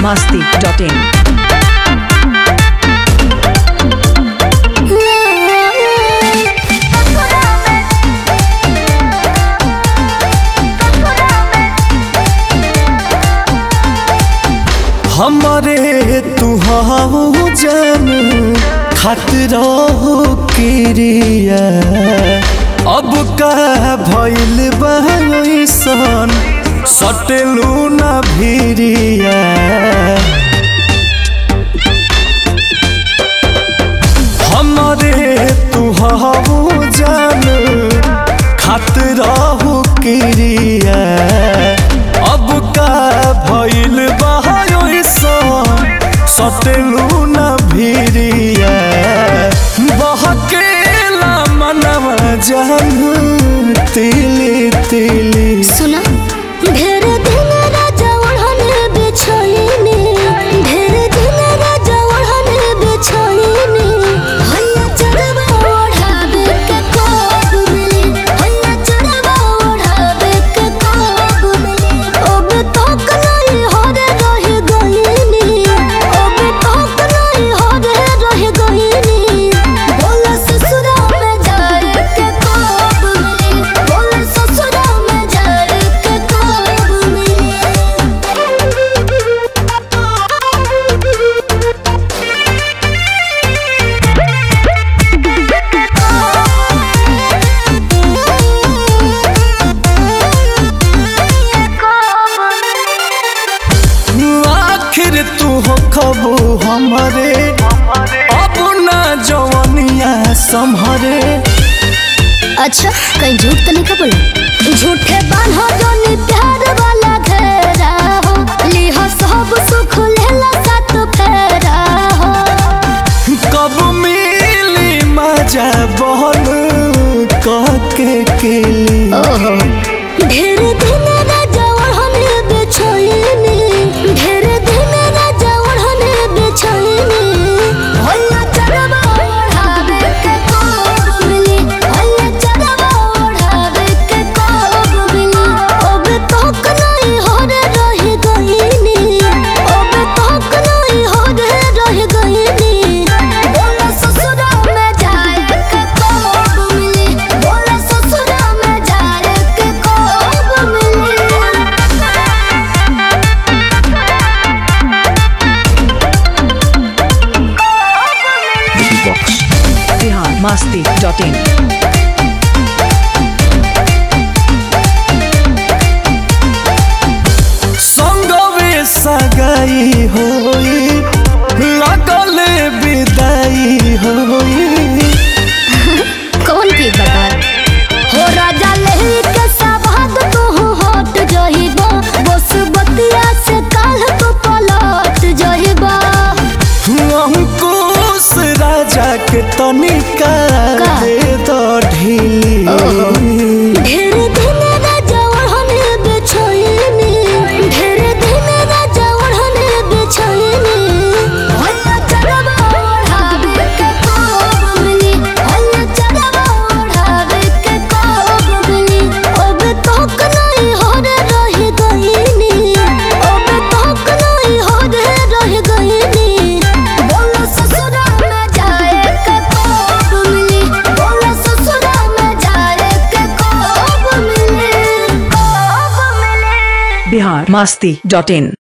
masti.in. हमारे तू हाउ जान खातिर हो क्रिया अब का भइल बहसन सटलू ना भिरिया हमारे तू हाउ जान खातिर हो क्रिया अब का भइल बहसन सटलू ना भिरिया बहकेला मनवा जान तिली तिली सुना ढेर दिन राजा ओढ़ने बिछाईने ढेर दिन राजा ओढ़ने बिछाईने हैया चढ़वा ओढ़ावे के कोब मिली हैया चढ़वा ओढ़ावे के कोब मिली अब तक नहीं होरे रह गईनी अब तक नहीं होरे रह गईनी बोला ससुरा में जाए के कोब मिली बोला ससुरा में जाए के कोब मिली आखिर तू हो खबू हमारे अब ना जवनिया संभरे अच्छा कहीं झूठ तो नहीं का बोला झूठे बान्हो जोनी प्यार वाला घेरा हो लिहो सब सुख लेला साथ फेरा हो कब मिली मजा बहन कह के केली ओहो ढेर दिन राजा ओढ़ने बिछाईनी ढेर दिन राजा ओढ़ने बिछाईनी हैया चढ़वा ओढ़ावे के कोब मिली हैया चढ़वा ओढ़ावे के कोब मिली अब तक नहीं होरे रह गईनी अब तक नहीं होरे रह गईनी बोला ससुरा में जाए के कोब मिली बोला ससुरा में जाए के कोब मिली Bihar masti.in. संगवे सगाई होई लगल विदाई होई कौन की बता हो राजा लही के सवाद तू हट जहिबा बस बतिया से काल तो पलट जहिबा अंकुश राजा के तनिका का? दे दो ढीली ढेर दिन राजा ओढ़ने बिछाईनी ढेर दिन राजा ओढ़ने बिछाईनी हैया चढ़वा ओढ़ावे के कोब मिली हैया चढ़वा ओढ़ावे के कोब मिली अब तक नहीं होरे रह गईनी अब तक नहीं होरे रह गईनी बोला ससुरा में जाए के कोब मिली बोला ससुरा में जाए के कोब मिली कोब मिली Bihar masti.in.